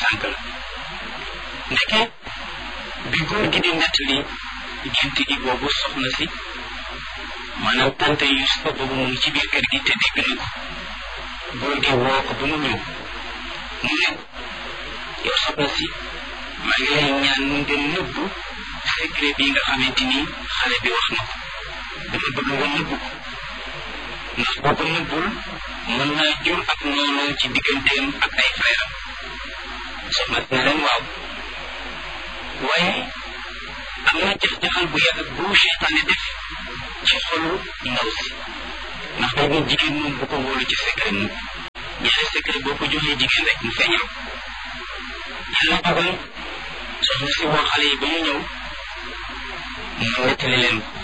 tànk la ndeke bi góor gi di nettali gént gi boobu soxna si maanaam tante Yusufa boobu mu ngi ci biir kër gi te dégg na ko góor gi woo ko ba mu ñëw mu ne yow soxna si maa ngi lay ñaan nga nëbbu secret bi nga xamante ni xale bi wax na ko dama bëgg nga nëbbu ko ndax boo ko nëbbul mën naa jur ak noonu ci digganteem ak ay frère am soxna si ne leen waaw waaye am na jax-jaxal bu yàgg bu seytaane def ci xolu ndaw si ndax day ne jigéen moom bu ko wóolu ci secret mu ñaari secret boo ko joxee jigéen rek mu feeñal yàlla dogal soxna si woo xale yi ba ñu ñëw mu nettali leen ko